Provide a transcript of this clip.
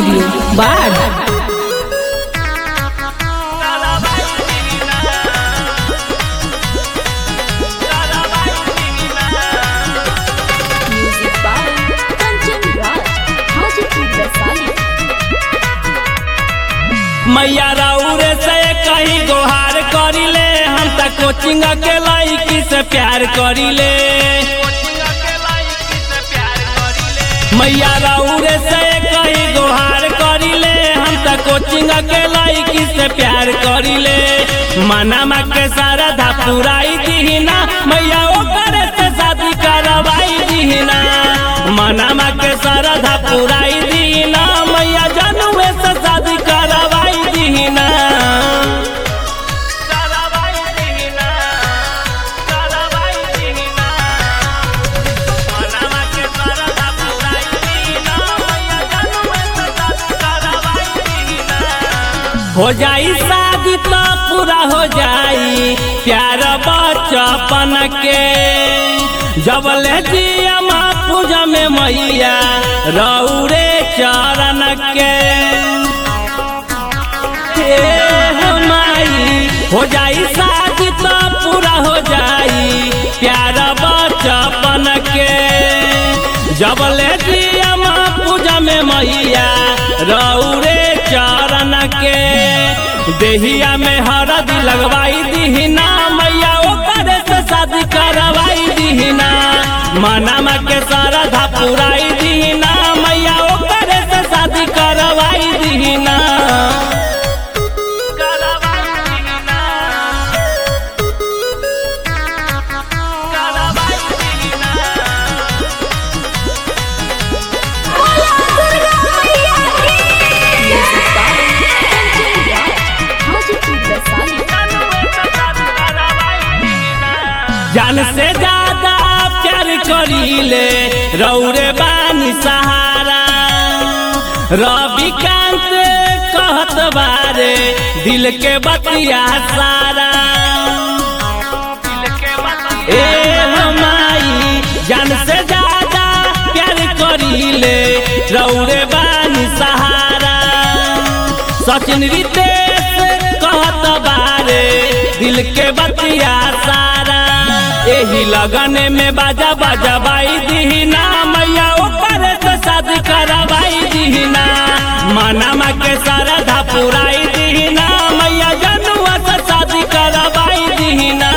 Studio बाढ़ Music by Kanchan Raj, Hajipur Vaisali. मैया राउरे से कहीं गोहार करिले हम त कोचिंग के लाइकी से प्यार करिले मैया राउरे से कहीं गोहार करिले हम त कोचिंग के लाइकी से प्यार करिले मनामा के सारा धा पुराई दीना मैया ओकर से शादी करवाई दीना मनामा के सारा धा पुराई दीना मैया जनुए से शादी करवाई दीना करवाई दीना करवाई दीना मनामा के सारा धा पुराई दीना मैया जनुए से शादी करवाई दीना हो जाई शादी तो पूरा हो जाई प्यार बचपन के जब ले जिया माँ पूजा में मैया रौरे चरण के हे माई हो जाई शादी तो पूरा हो जाई प्यार बचपन के जब ले जिया माँ पूजा में मैया रौरे चरण के देहिया में हरदी लगवाई दीना मैया ओकर से शादी करवाई दीना मनामा के सरधा पुराई दीना मैया ओकर से शादी करवाई दीना करवाई दीना करवाई दीना Music by Kanchan Raj, Hajipur Vaisali. जान से ज्यादा प्यार करीले रौरे बानी सहारा रविकांत कहत बारे दिल के बतिया सारा ए हमाई जान से ज्यादा प्यार करीले रौरे बानी सहारा सचिन रितेश कहत बारे दिल के बतिया सारा एही लगन में बाजा बाजा बाई दीना मैया ऊपर से शादी करवाई दीना मनामा के सारा धा पुराई दीना मैया जनुआ से शादी करवाई दीना